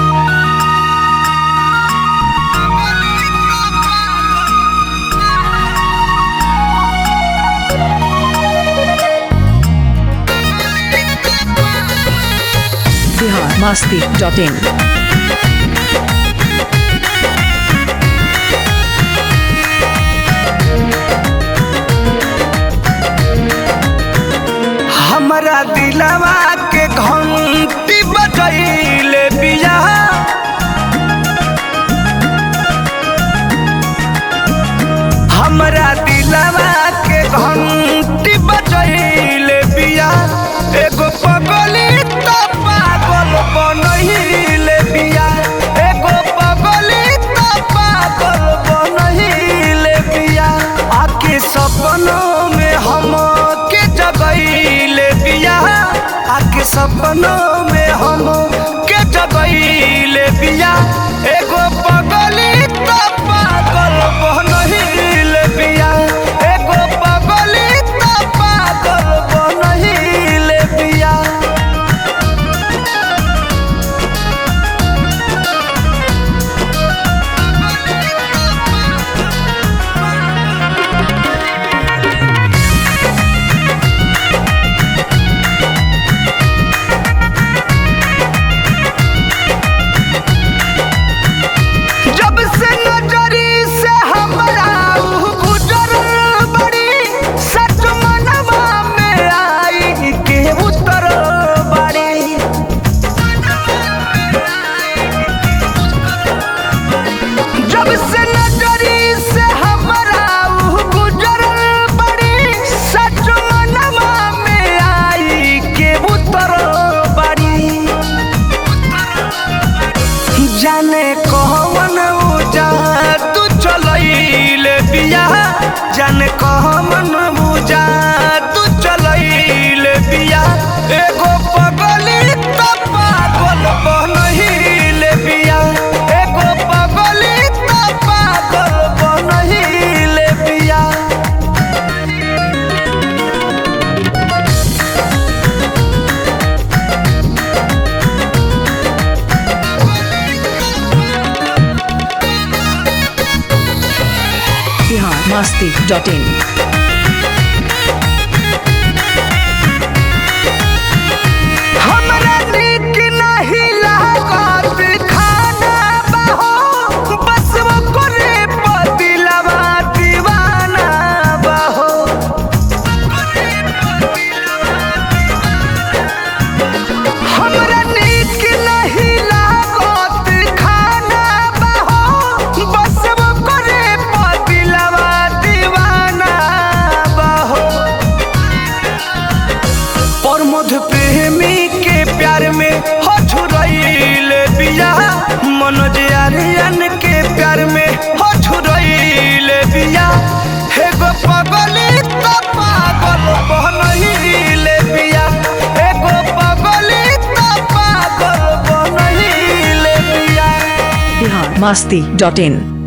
Bihar Masti dot in हमरा दिलवा के घंटी बजैले बिया हमरा दिलवा के घंटी बजैले बिया एगो पगली तो पागल बनहिले बिया एगो पगली तो पागल बनहिले बिया आके सपनों में हम के जगैले बिया आके सपनों में हम के जगैले बिया एगो पगली तो पागल बनहिले बिया एगो पगली तो पागल बनहिले बिया जब से नजरी से हमरा ऊ गुजरल बड़ी सच मनवा में आई के उतरल बड़ी जब से नजरी से हमरा ऊ गुजरल बड़ी सच मनवा में आई के उतरल बड़ी जाने कहवन उजा तू चलैले बिया जाने कहवन उजा तू चलैले बिया एगो पगली तो पागल बनहिले बिया एगो पगली तो पागल बनहिले बिया बिहार मस्ती डॉट इन हमरा नीक नहीं लागत खाना बहो बस वो करे पतिलवा दीवाना बहो हमरा नीक नहीं लागत खाना बहो बस वो करे पतिलवा दीवाना बहो प्रमोद प्रेमी के प्यार में हो छुरैले बिया मनोज आर्यन के प्यार में हो छुरैले बिया एगो पगली तो पागल बनहिले बिया एगो पगली तो पागल बनहिले बिया बिहार मस्ती डॉट इन